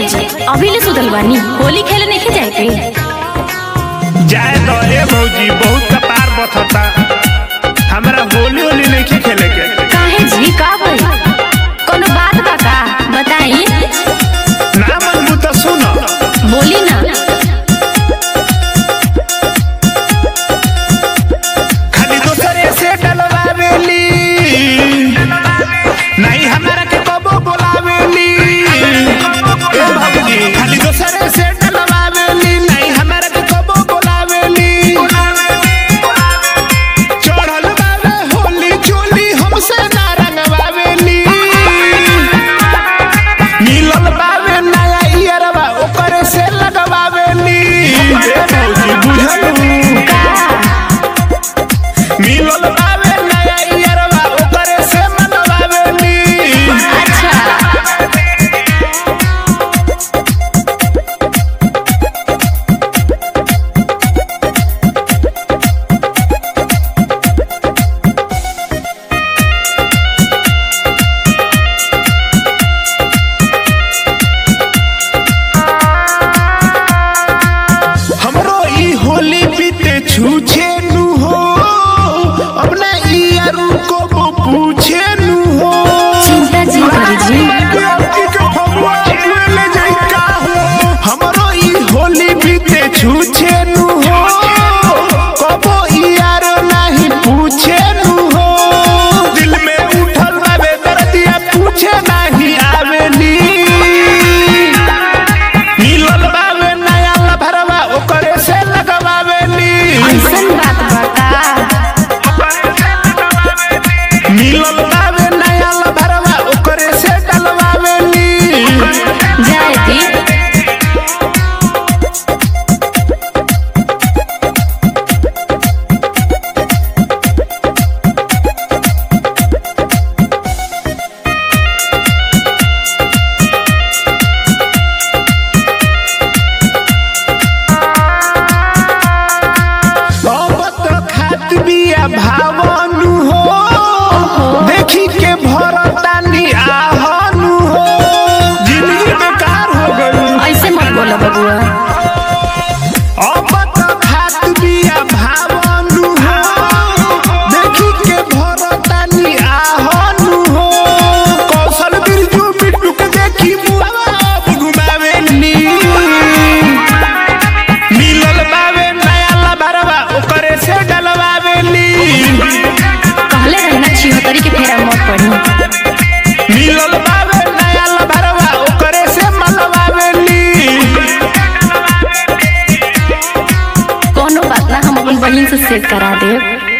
भौजी अभी ले सुतल बानी होली खेले नहीं जाए के जाए तो ए भौजी बहुत कपार बथता हमरा होली होली नहीं खेले के काहे जी का भई कोनो बात बा का बताई ना मनबू तो सुन बोली ना खाली दोसरे से डलवावेली नहीं हमारा के कबो बोलावेली ए भौजी खाली दोसरे से डलवावेली नहीं हमारा के कबो बोलावेली चढ़ल बावे होली चोली हमसे ना रंगवावेली मिलल बावे नया ईयरवा ओकरे से लगवावेली ए भौजी बुझलू का मिलल बावे नया ईयरवा ओकरे से मनवावेली अच्छा हमरो ई होली बीते छूछे नु हो अपना ई यारू को वो पूछे नु हो चिंता जी करी जी हमरो ई होली बीते छूछे नु हो कबो ई यारो नहीं पूछे नु हो दिल में उठल बाबे दर्दिया पूछे नहीं आवेली मिलल बावे नया लभरवा ओकरे से लगवावेली ऐसन बात बा का मिलल बावे नया लभरवा ओकरे से डलवावेली जाए दी अब तो खात बिया भावनु हो देखी के भरतानी आहनु हो जिंदगी बेकार हो गई ऐसे मत बोलो बबुआ अब तो खात बिया भावनु हो देखी के भरतानी आहनु हो कौशल बिरजू बिट्टू के देखी बुआब घुमावेली मिलल बावे नया लबरवा ओकरे से डलवावेली कहले रही ना छिहत्तरी के फेरा मत पड़ी मिलल बावे नया लबरवा ओकरे से मलवावेली कोनो बात ना हम अपन बहिन से सेट करा देब